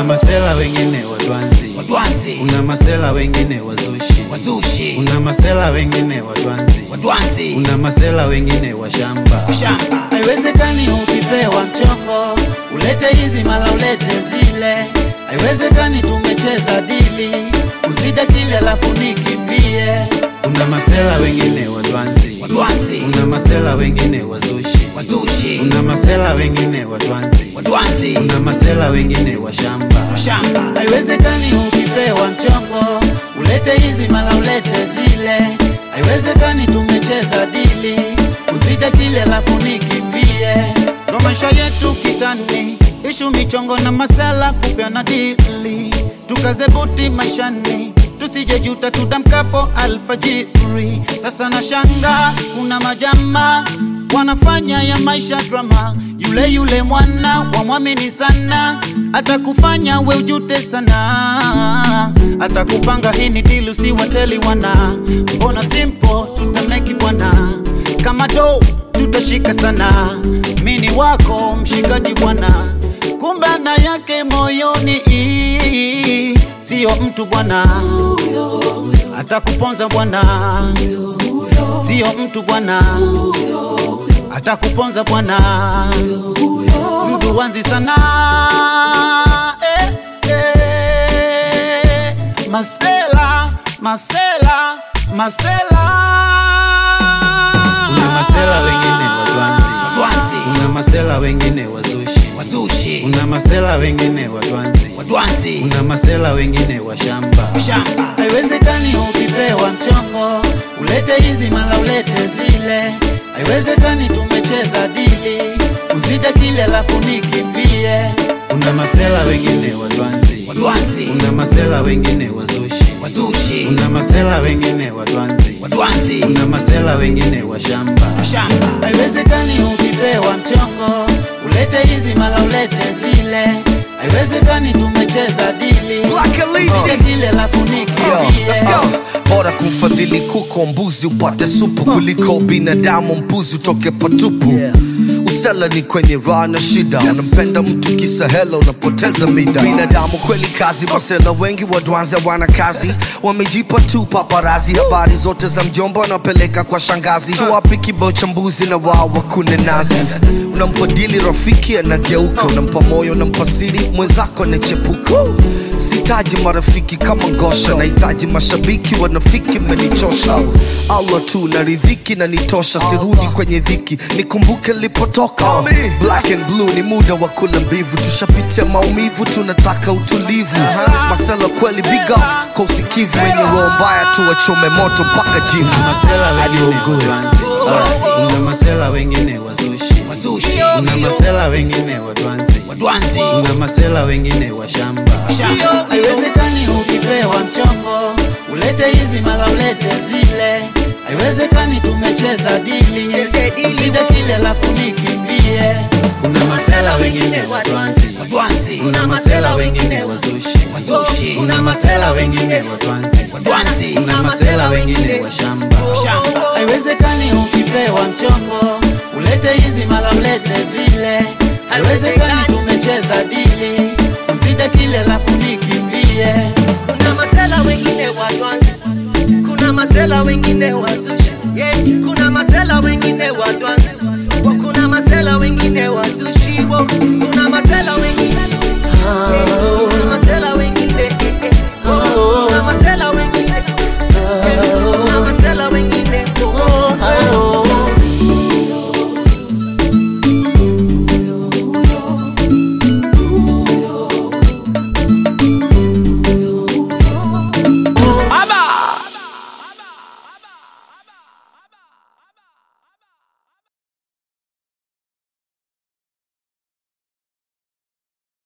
Kuna masela wengine watwanzi, watwanzi kuna masela wengine wazushi, wazushi kuna masela wengine watwanzi, watwanzi kuna masela wengine wa shamba. shamba Haiwezekani ukipewa mchongo ulete hizi mala ulete zile, haiwezekani tumecheza dili uzide kile alafu nikimbie. Kuna masela wengine watwanzi, watwanzi kuna masela wengine wazushi, wazushi kuna masela wengine watwanzi, watwanzi kuna masela wengine wa shamba. shamba Haiwezekani ukipewa mchongo ulete hizi mala ulete zile, haiwezekani tumecheza dili uzide kile alafu nikimbie. Ndo maisha yetu kitani, ishu michongo na masala kupeana dili, tukaze buti maishani tusije juta tudamkapo alfajiri. Sasa na shanga kuna majama wanafanya ya maisha drama, yule yule mwana wamwamini sana, atakufanya we ujute sana, atakupanga hii ni dili usiwateli wana, mbona simple tutameki bwana, kama do tutashika sana, mini wako mshikaji bwana, kumbe na yake moyoni siyo mtu bwana, atakuponza bwana, siyo mtu bwana, atakuponza bwana, mtu wanzi sana eh, eh, Mastela, Mastela, Mastela. Kuna masela wengine watwanzi, watwanzi kuna masela wengine wazushi, wazushi kuna masela wengine watwanzi, watwanzi kuna masela wengine wa shamba. shamba Haiwezekani ukipewa mchongo ulete hizi mala ulete zile, haiwezekani tumecheza dili uzide kile alafu nikimbie. Kuna masela wengine watwanzi, watwanzi kuna masela wengine wazushi, wazushi kuna masela wengine watwanzi, watwanzi kuna masela wengine wa shamba. shamba Haiwezekani ukipewa mchongo ulete hizi mala ulete zile, haiwezekani tumecheza dili Black Alicia. uzide kile alafu Yo, nikimbie. let's go. bora kumfadhili kuko mbuzi upate supu kuliko binadamu mpuzi utoke patupu usela ni kwenye raha na shida unampenda mtu kisa hela unapoteza mida binadamu kweli kazi masela wengi wadwanzi wana kazi wamejipa tu paparazi habari zote za mjomba wanapeleka kwa shangazi tuwapi kibao cha mbuzi na wao wakune nazi unampa dili rafiki anageuka unampa moyo unampa siri mwenzako anachepuka sitaji marafiki kama ngosha nahitaji mashabiki wanafiki menichosha allah tu na ridhiki na nitosha sirudi kwenye dhiki nikumbuke lipotoka black and blue ni muda wa kula mbivu tushapitia maumivu tunataka utulivu masela kweli big up kwa usikivu wenye roho mbaya tu wachome moto mpaka jivu Kuna masela wengine watwanzi, kuna masela wengine wazushi, wazushi kuna masela wengine watwanzi, watwanzi kuna masela wengine wa shamba. shamba Haiwezekani ukipewa mchongo ulete hizi mala ulete zile, haiwezekani tumecheza dili uzide kile alafu nikimbie. Kuna masela wengine watwanzi, watwanzi kuna masela wengine wazushi, wazushi kuna masela wengine watwanzi, watwanzi kuna masela wengine wa shamba. shamba Haiwezekani ukipewa mchongo ulete hizi mala ulete zile, haiwezekani tumecheza dili uzide kile alafu nikimbie. kuna masela wengine watwanzi kuna masela wengine wazushi yeah. kuna masela wengine watwanzi Wa kuna masela wengine wazushi Wa kuna masela wengine